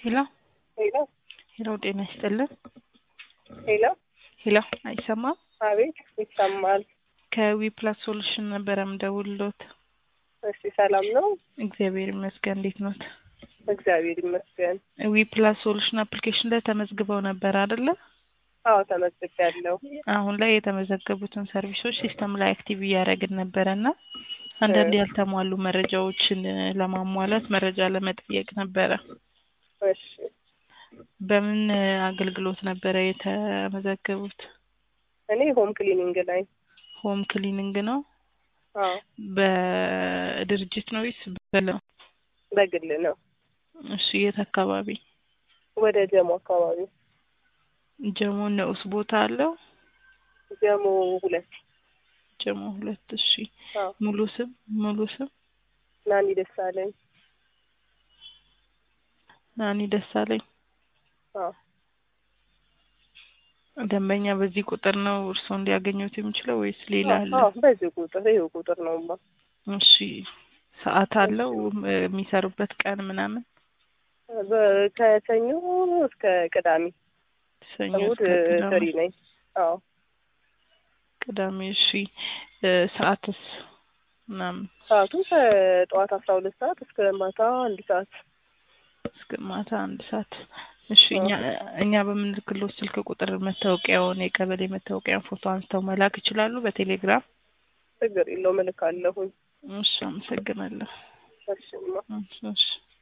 ሄሎ ሄሎ ሄሎ፣ ጤና ይስጥልን። ሄሎ፣ ሄሎ፣ አይሰማም? አቤት፣ ይሰማል። ከዊ ፕላስ ሶሉሽን ነበረ ምደውልሎት። እሺ፣ ሰላም ነው? እግዚአብሔር ይመስገን። እንዴት ኖት? እግዚአብሔር ይመስገን። ዊ ፕላስ ሶሉሽን አፕሊኬሽን ላይ ተመዝግበው ነበር አይደለ? አዎ፣ ተመዝግቤያለሁ። አሁን ላይ የተመዘገቡትን ሰርቪሶች ሲስተም ላይ አክቲቭ እያደረግን ነበረ እና አንዳንድ ያልተሟሉ መረጃዎችን ለማሟላት መረጃ ለመጠየቅ ነበረ። እሺ፣ በምን አገልግሎት ነበረ የተመዘገቡት? እኔ ሆም ክሊኒንግ ላይ ሆም ክሊኒንግ ነው። አዎ፣ በድርጅት ነው ወይስ በለው? በግል ነው። እሺ፣ የት አካባቢ? ወደ ጀሞ አካባቢ ጀሞ ንዑስ ቦታ አለው? ጀሞ ሁለት ጀሞ ሁለት እሺ። አዎ፣ ሙሉ ስም ሙሉ ስም ናኒ ደሳለኝ። ናኒ ደሳለኝ። አዎ፣ ደንበኛ በዚህ ቁጥር ነው እርስዎን ሊያገኙት የሚችለው ወይስ ሌላ አለ? አዎ፣ በዚህ ቁጥር ይኸው ቁጥር ነውማ። እሺ ሰዓት አለው የሚሰሩበት ቀን ምናምን? በ- ከሰኞ እስከ ቅዳሜ ሰኞ እሑድ እስከ ቅዳሜ። ፍሪ ነኝ። አዎ፣ ቅዳሜ እሺ። እ ሰዓትስ ምናምን ሰዓቱ ከጠዋት አስራ ሁለት ሰዓት እስከ ማታ አንድ ሰዓት። እስከ ማታ አንድ ሰዓት። እሺ እኛ እኛ በምንልክሎት ስልክ ቁጥር መታወቂያውን የቀበሌ መታወቂያን ፎቶ አንስተው መላክ ይችላሉ በቴሌግራም? ችግር የለውም እልካለሁኝ። እሺ አመሰግናለሁ። እሺማ እሺ እሺ